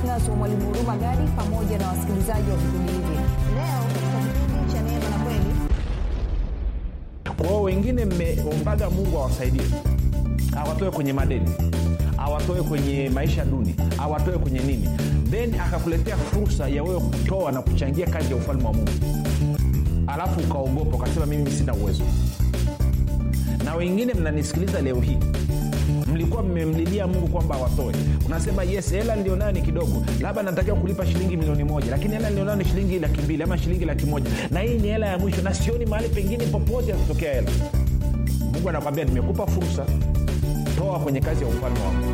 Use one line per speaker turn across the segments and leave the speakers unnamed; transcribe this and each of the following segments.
ptns wa mwalimu huruma gadi pamoja na wasikilizaji wa vipindi hivi leo katika kipindi cha neema na kweli
kwao wengine mmeombaga mungu awasaidie awatoe kwenye madeni awatoe kwenye maisha duni awatoe kwenye nini then akakuletea fursa ya wewe kutoa na kuchangia kazi ya ufalme wa mungu alafu ukaogopa ukasema mimi sina uwezo na wengine mnanisikiliza leo hii mlikuwa mmemlilia mungu kwamba awatoe unasema yes hela nilionayo ni kidogo labda natakiwa kulipa shilingi milioni moja lakini hela nilionayo ni shilingi laki mbili ama shilingi laki moja na hii ni hela ya mwisho na sioni mahali pengine popote ya kutokea hela mungu anakwambia nimekupa fursa toa kwenye kazi ya ufalme wako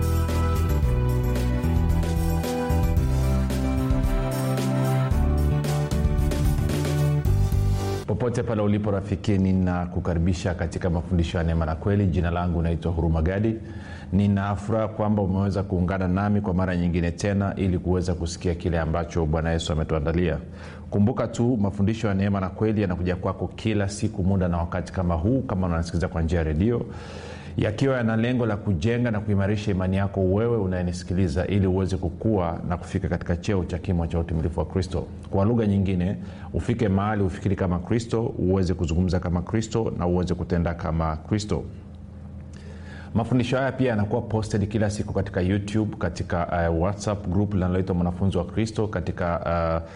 popote pale ulipo rafiki ninakukaribisha katika mafundisho ya neema na kweli jina langu naitwa huruma gadi ninafuraha kwamba umeweza kuungana nami kwa mara nyingine tena ili kuweza kusikia kile ambacho bwana yesu ametuandalia kumbuka tu mafundisho ya neema na kweli yanakuja kwako kila siku muda na wakati kama huu kama unasikiliza kwa njia ya redio yakiwa yana lengo la kujenga na kuimarisha imani yako wewe unayenisikiliza ili uweze kukua na kufika katika cheo cha kimo cha utimilifu wa kristo kwa lugha nyingine ufike mahali ufikiri kama kristo uweze kuzungumza kama kristo na uweze kutenda kama kristo mafundisho haya pia yanakuwa posted kila siku katika youtube katika uh, whatsapp group linaloitwa mwanafunzi wa kristo katika uh,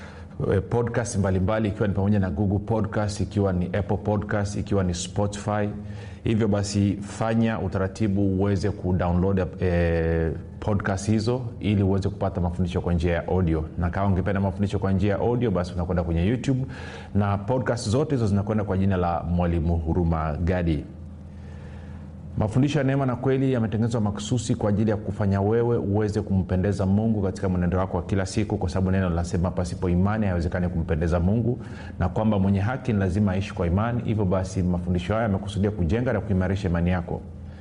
podcast mbalimbali ikiwa ni pamoja na google podcast ikiwa ni apple podcast ikiwa ni spotify hivyo basi fanya utaratibu uweze kudownload eh, podcast hizo ili uweze kupata mafundisho kwa njia ya audio na kama ungependa mafundisho kwa njia ya audio basi unakwenda kwenye youtube na podcast zote hizo zinakwenda kwa jina la mwalimu huruma gadi mafundisho ya neema na kweli yametengenezwa makususi kwa ajili ya kufanya wewe uweze kumpendeza mungu katika mwenendo wako wa kila siku kwa sababu neno linasema pasipo imani haiwezekani kumpendeza mungu na kwamba mwenye haki ni lazima aishi kwa imani hivyo basi mafundisho haya yamekusudia kujenga na kuimarisha imani yako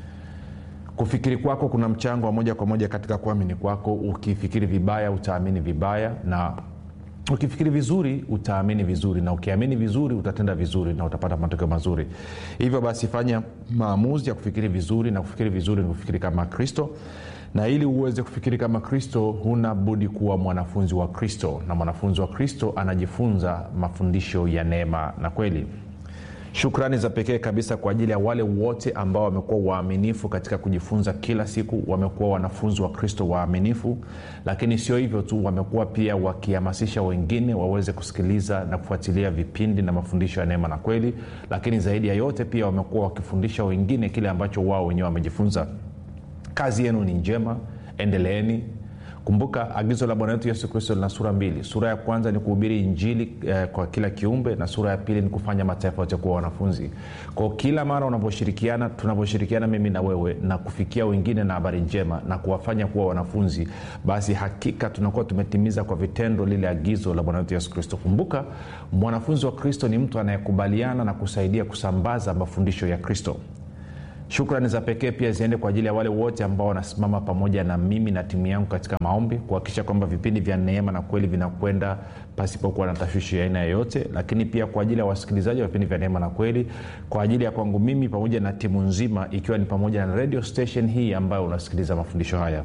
kufikiri kwako kuna mchango wa moja kwa moja katika kuamini kwako ukifikiri vibaya utaamini vibaya na ukifikiri vizuri utaamini vizuri na ukiamini vizuri utatenda vizuri na utapata matokeo mazuri hivyo basi fanya maamuzi ya kufikiri vizuri na kufikiri vizuri ni kufikiri kama kristo na ili uweze kufikiri kama kristo huna budi kuwa mwanafunzi wa kristo na mwanafunzi wa kristo anajifunza mafundisho ya neema na kweli shukrani za pekee kabisa kwa ajili ya wale wote ambao wamekuwa waaminifu katika kujifunza kila siku wamekuwa wanafunzi wa kristo waaminifu lakini sio hivyo tu wamekuwa pia wakihamasisha wengine waweze kusikiliza na kufuatilia vipindi na mafundisho ya neema na kweli lakini zaidi ya yote pia wamekuwa wakifundisha wengine kile ambacho wao wenyewe wamejifunza kazi yenu ni njema endeleeni kumbuka agizo la bwana wetu yesu kristo lina sura mbili sura ya kwanza ni kuhubiri injili eh, kwa kila kiumbe na sura ya pili ni kufanya mataifa yote kuwa wanafunzi kwao kila mara unavyoshirikiana tunavyoshirikiana mimi na wewe na kufikia wengine na habari njema na kuwafanya kuwa wanafunzi basi hakika tunakuwa tumetimiza kwa vitendo lile agizo la bwana wetu yesu kristo kumbuka mwanafunzi wa kristo ni mtu anayekubaliana na kusaidia kusambaza mafundisho ya kristo shukrani za pekee pia ziende kwa ajili ya wale wote ambao wanasimama pamoja na mimi na timu yangu katika maombi kuhakikisha kwamba vipindi vya neema na kweli vinakwenda pasipokuwa na tashwishi ya aina yoyote lakini pia kwa ajili ya wasikilizaji wa vipindi vya neema na kweli kwa ajili ya kwangu mimi pamoja na timu nzima ikiwa ni pamoja na radio station hii ambayo unasikiliza mafundisho haya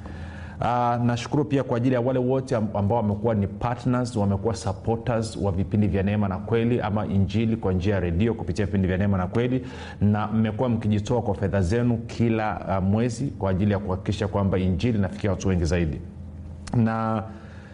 Uh, nashukuru pia kwa ajili ya wale wote ambao wamekuwa ni partners wamekuwa supporters wa vipindi vya neema na kweli ama injili kwa njia ya redio kupitia vipindi vya neema na kweli na mmekuwa mkijitoa kwa fedha zenu kila uh, mwezi kwa ajili ya kuhakikisha kwamba injili inafikia watu wengi zaidi na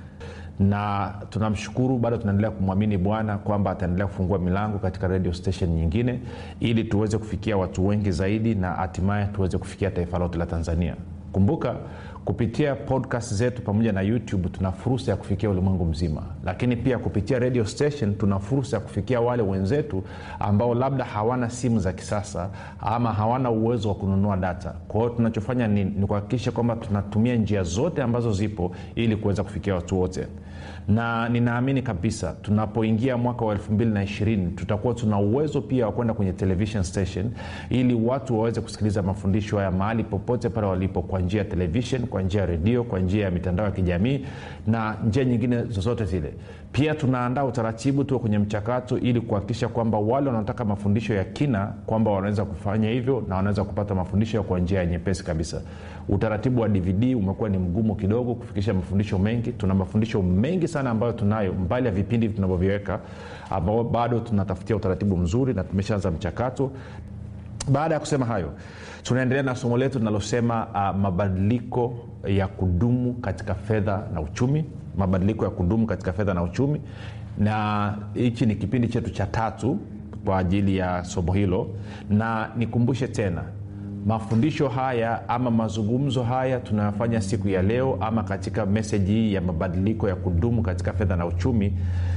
na tunamshukuru bado tunaendelea kumwamini bwana kwamba ataendelea kufungua milango katika radio station nyingine ili tuweze kufikia watu wengi zaidi na hatimaye tuweze kufikia taifa lote la tanzania kumbuka kupitia podcast zetu pamoja na youtube tuna fursa ya kufikia ulimwengu mzima lakini pia kupitia radio station tuna fursa ya kufikia wale wenzetu ambao labda hawana simu za kisasa ama hawana uwezo wa kununua data kwa hiyo tunachofanya ni, ni kuhakikisha kwamba tunatumia njia zote ambazo zipo ili kuweza kufikia watu wote na ninaamini kabisa tunapoingia mwaka wa 220 tutakuwa tuna uwezo pia wa kwenda kwenye television station ili watu waweze kusikiliza mafundisho haya mahali popote pale walipo kwa njia ya television kwa njia ya redio kwa njia ya mitandao ya kijamii na njia nyingine zozote zile pia tunaandaa utaratibu tuwe kwenye mchakato ili kuhakikisha kwamba wale wanaotaka mafundisho ya kina kwamba wanaweza kufanya hivyo na wanaweza kupata mafundisho kwa njia ya nyepesi kabisa utaratibu wa dvd umekuwa ni mgumu kidogo kufikisha mafundisho mengi tuna mafundisho mengi sana ambayo tunayo mbali ya vipindi tunavyoviweka ambao bado tunatafutia utaratibu mzuri na tumeshaanza mchakato baada ya kusema hayo tunaendelea na somo letu linalosema uh, mabadiliko ya kudumu katika fedha na uchumi mabadiliko ya kudumu katika fedha na uchumi na hichi ni kipindi chetu cha tatu kwa ajili ya somo hilo na nikumbushe tena mafundisho haya ama mazungumzo haya tunayofanya siku ya leo ama katika meseji hii ya mabadiliko ya kudumu katika fedha na uchumi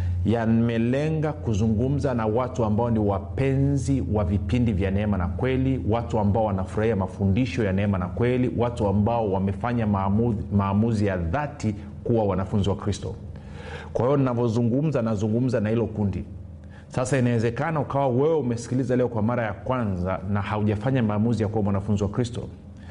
yamelenga kuzungumza na watu ambao ni wapenzi wa vipindi vya neema na kweli watu ambao wanafurahia mafundisho ya neema na kweli watu ambao wamefanya maamuzi, maamuzi ya dhati kuwa wanafunzi wa kristo kwa hiyo navyozungumza nazungumza na hilo kundi sasa inawezekana ukawa wewe umesikiliza leo kwa mara ya kwanza na haujafanya maamuzi ya kuwa mwanafunzi wa kristo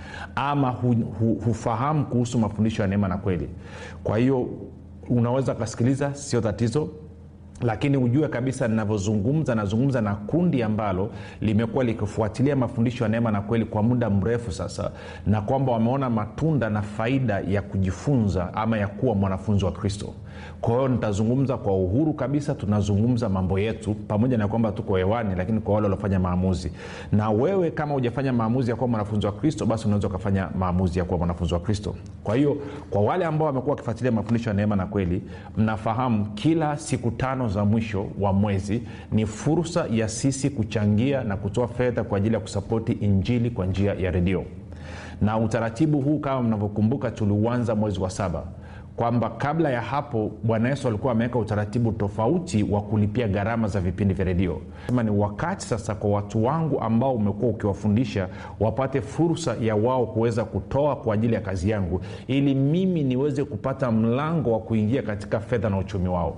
ama hu, hu, hufahamu kuhusu mafundisho ya neema na kweli kwa hiyo unaweza ukasikiliza sio tatizo lakini ujue kabisa ninavyozungumza nazungumza na kundi ambalo limekuwa likifuatilia mafundisho ya neema na kweli kwa muda mrefu sasa na kwamba wameona matunda na faida ya kujifunza ama ya kuwa mwanafunzi wa kristo kwa hiyo nitazungumza kwa uhuru kabisa tunazungumza mambo yetu pamoja na kwamba tuko hewani lakini kwa wale waliofanya maamuzi na wewe kama hujafanya maamuzi ya kuwa mwanafunzi wa kristo basi unaweza ukafanya maamuzi ya kuwa mwanafunzi wa kristo kwa hiyo kwa wale ambao wamekuwa wakifuatilia mafundisho ya neema na kweli mnafahamu kila siku tano za mwisho wa mwezi ni fursa ya sisi kuchangia na kutoa fedha kwa ajili ya kusapoti injili kwa njia ya redio na utaratibu huu kama mnavyokumbuka tuliuanza mwezi wa saba kwamba kabla ya hapo bwana yesu alikuwa ameweka utaratibu tofauti wa kulipia gharama za vipindi vya redio sema ni wakati sasa kwa watu wangu ambao umekuwa ukiwafundisha wapate fursa ya wao kuweza kutoa kwa ajili ya kazi yangu ili mimi niweze kupata mlango wa kuingia katika fedha na uchumi wao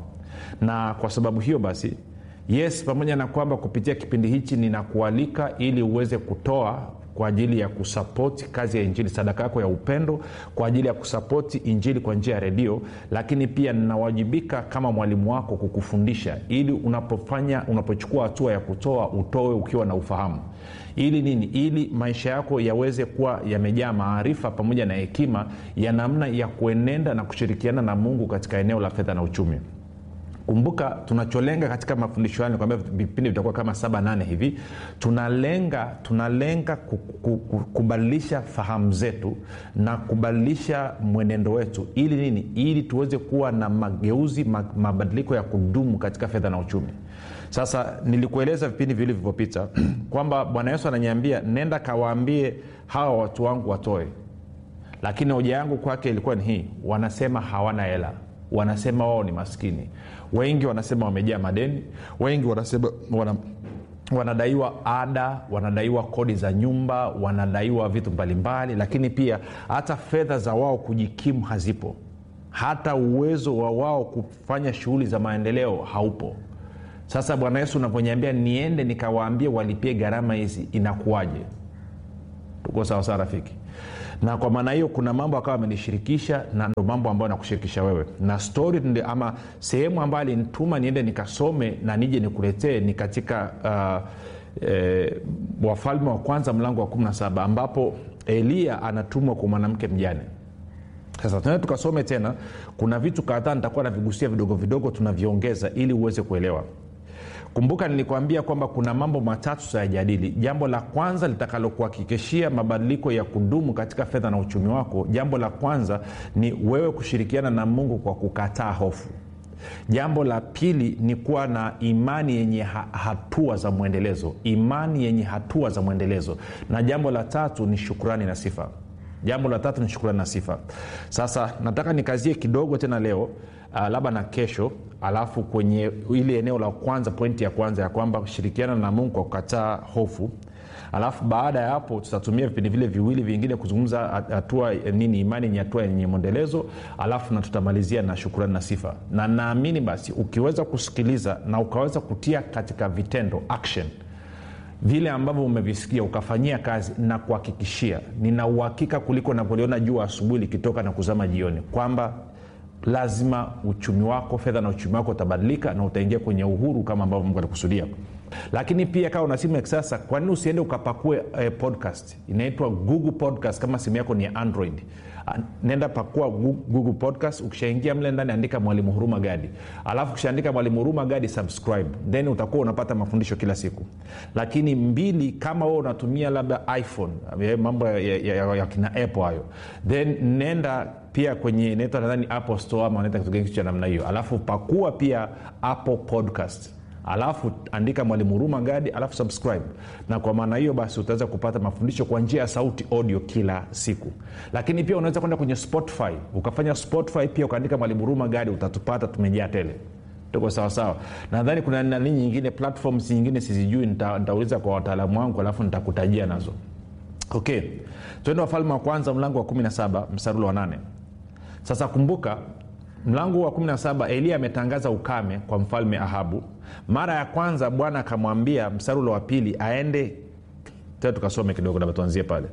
na kwa sababu hiyo basi yes pamoja na kwamba kupitia kipindi hichi ninakualika ili uweze kutoa kwa ajili ya kusapoti kazi ya injili sadaka yako ya upendo kwa ajili ya kusapoti injili kwa njia ya redio lakini pia ninawajibika kama mwalimu wako kukufundisha ili unapofanya unapochukua hatua ya kutoa utoe ukiwa na ufahamu ili nini ili maisha yako yaweze kuwa yamejaa maarifa pamoja na hekima ya namna ya kuenenda na kushirikiana na mungu katika eneo la fedha na uchumi kumbuka tunacholenga katika mafundisho hayo kwambia vipindi vitakuwa kama saba nane hivi tunalenga tunalenga kubadilisha fahamu zetu na kubadilisha mwenendo wetu ili nini ili tuweze kuwa na mageuzi mabadiliko ya kudumu katika fedha na uchumi sasa nilikueleza vipindi viwili vilivyopita kwamba bwana yesu ananiambia nenda kawaambie hawa watu wangu watoe lakini hoja yangu kwake ilikuwa ni hii wanasema hawana hela wanasema wao ni maskini wengi wanasema wamejaa madeni wengi wanasema wana wanadaiwa ada wanadaiwa kodi za nyumba wanadaiwa vitu mbalimbali lakini pia hata fedha za wao kujikimu hazipo hata uwezo wa wao kufanya shughuli za maendeleo haupo sasa bwana yesu unavyoniambia niende nikawaambie walipie gharama hizi inakuwaje tuko sawasawa rafiki na kwa maana hiyo kuna mambo akawa amenishirikisha na ndo mambo ambayo nakushirikisha wewe na stori ama sehemu ambayo alinituma niende nikasome na nije nikuletee ni katika uh, e, wafalme wa kwanza mlango wa 17 ambapo eliya anatumwa kwa mwanamke mjane sasa tunae tukasome tena kuna vitu kadhaa nitakuwa navigusia vidogo vidogo tunaviongeza ili uweze kuelewa kumbuka nilikwambia kwamba kuna mambo matatu tutayajadili jambo la kwanza litakalokuhakikishia mabadiliko ya kudumu katika fedha na uchumi wako jambo la kwanza ni wewe kushirikiana na mungu kwa kukataa hofu jambo la pili ni kuwa na imani yenye ha- hatua za mwendelezo imani yenye hatua za mwendelezo na jambo la tatu ni shukrani na sifa jambo la tatu ni shukrani na sifa sasa nataka nikazie kidogo tena leo uh, labda na kesho alafu kwenye ile eneo la kwanza pointi ya kwanza ya kwamba shirikiana na mungu kwa kukataa hofu alafu baada ya hapo tutatumia vipindi vile viwili vingine kuzungumza hatua nini imani yenye hatua yenye mwendelezo alafu na tutamalizia na shukurani na sifa na naamini basi ukiweza kusikiliza na ukaweza kutia katika vitendo action vile ambavyo umevisikia ukafanyia kazi na kuhakikishia nina uhakika kuliko napoliona jua asubuhi likitoka na kuzama jioni kwamba lazima uchumi wako fedha na uchumi wako utabadilika na utaingia kwenye uhuru kama ambavyo mungu alikusudia lakini pia kama una simu ya kisasa kwa nini usiende ukapakue eh, podcast inaitwa google podcast kama simu yako ni ya android Ah, nenda pakua Gu- google podcast ukishaingia mle ndani andika mwalimu huruma gadi alafu ukishaandika mwalimu huruma gadi subscribe then utakuwa unapata mafundisho kila siku lakini mbili kama wewe unatumia labda iphone eh, mambo ya, ya, ya, ya kina apple hayo then nenda pia kwenye inaitwa nadhani apple store ama wanaita kitu gani cha namna hiyo alafu pakua pia apple podcast alafu andika mwalimu huruma gadi alafu subscribe na kwa maana hiyo basi utaweza kupata mafundisho kwa njia ya sauti audio kila siku lakini pia unaweza kwenda kwenye spotify ukafanya spotify pia ukaandika mwalimu huruma gadi utatupata tumejaa tele tuko sawasawa nadhani kuna nani nyingine platforms nyingine sizijui nita- nitauliza kwa wataalamu wangu alafu nitakutajia nazo okay tuende wafalme wa kwanza mlango wa 17 msarulo wa 8 sasa kumbuka mlango wa 17 eliya ametangaza ukame kwa mfalme ahabu mara ya kwanza bwana akamwambia msarulo wa pili aende tena tukasome kidogo labda tuanzie pale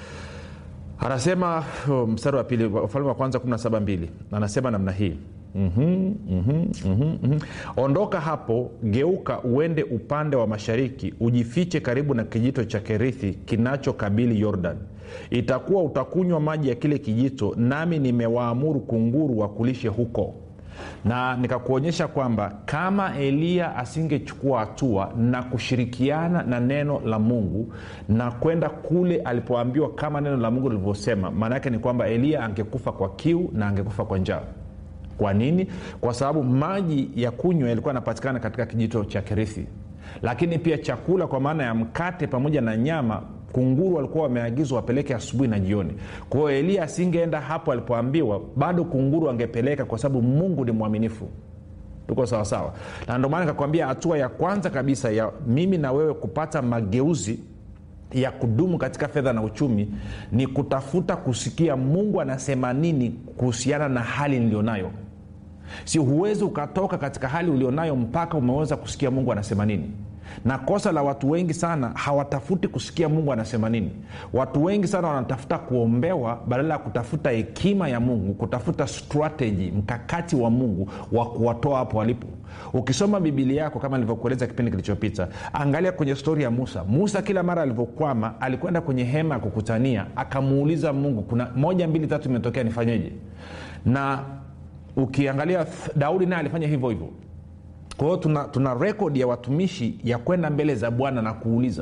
anasema oh, mstari wa pili ufalme wa kwanza 172 anasema namna hii mm-hmm, mm-hmm, mm-hmm, mm-hmm. ondoka hapo geuka uende upande wa mashariki ujifiche karibu na kijito cha kerithi kinachokabili yordan itakuwa utakunywa maji ya kile kijito nami nimewaamuru kunguru wakulishe huko na nikakuonyesha kwamba kama eliya asingechukua hatua na kushirikiana na neno la mungu na kwenda kule alipoambiwa kama neno la mungu lilivyosema maana yake ni kwamba eliya angekufa kwa kiu na angekufa kwa njaa kwa nini kwa sababu maji ya kunywa yalikuwa yanapatikana katika kijito cha kerithi lakini pia chakula kwa maana ya mkate pamoja na nyama kunguru walikuwa wameagizwa wapeleke asubuhi na jioni kwa hiyo eliya asingeenda hapo alipoambiwa bado kunguru angepeleka kwa sababu mungu ni mwaminifu tuko sawasawa na ndio maana nikakwambia hatua ya kwanza kabisa ya mimi na wewe kupata mageuzi ya kudumu katika fedha na uchumi ni kutafuta kusikia mungu anasema nini kuhusiana na hali nilionayo si huwezi ukatoka katika hali ulionayo mpaka umeweza kusikia mungu anasema nini na kosa la watu wengi sana hawatafuti kusikia mungu anasema nini watu wengi sana wanatafuta kuombewa badala ya kutafuta hekima ya mungu kutafuta strategy mkakati wa mungu wa kuwatoa hapo walipo ukisoma bibilia yako kama nilivyokueleza kipindi kilichopita angalia kwenye stori ya musa musa kila mara alivyokwama alikwenda kwenye hema ya kukutania akamuuliza mungu kuna moja mbili tatu imetokea nifanyeje na ukiangalia daudi naye alifanya hivyo hivyo kwa hiyo tuna, tuna rekodi ya watumishi ya kwenda mbele za bwana na kuuliza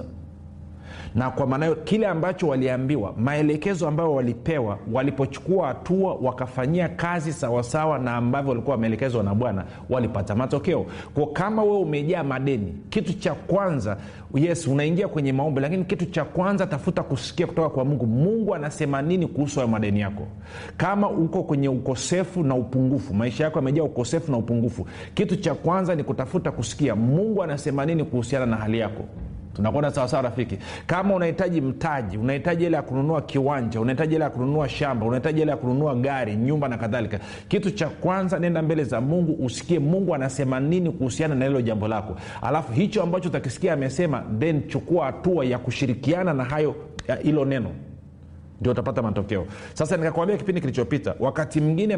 na kwa maana hiyo kile ambacho waliambiwa maelekezo ambayo walipewa walipochukua hatua wakafanyia kazi sawasawa na ambavyo walikuwa wameelekezwa na bwana walipata matokeo kwa kama wewe umejaa madeni kitu cha kwanza yes unaingia kwenye maombi lakini kitu cha kwanza tafuta kusikia kutoka kwa mungu mungu anasema nini kuhusu hayo madeni yako kama uko kwenye ukosefu na upungufu maisha yako yamejaa ukosefu na upungufu kitu cha kwanza ni kutafuta kusikia mungu anasema nini kuhusiana na hali yako tunakwenda sawasawa rafiki kama unahitaji mtaji unahitaji ile ya kununua kiwanja unahitaji ile ya kununua shamba unahitaji ile ya kununua gari nyumba na kadhalika kitu cha kwanza nenda mbele za mungu usikie mungu anasema nini kuhusiana na hilo jambo lako alafu hicho ambacho utakisikia amesema then chukua hatua ya kushirikiana na hayo hilo neno ndio utapata matokeo sasa nikakwambia kipindi kilichopita wakati mwingine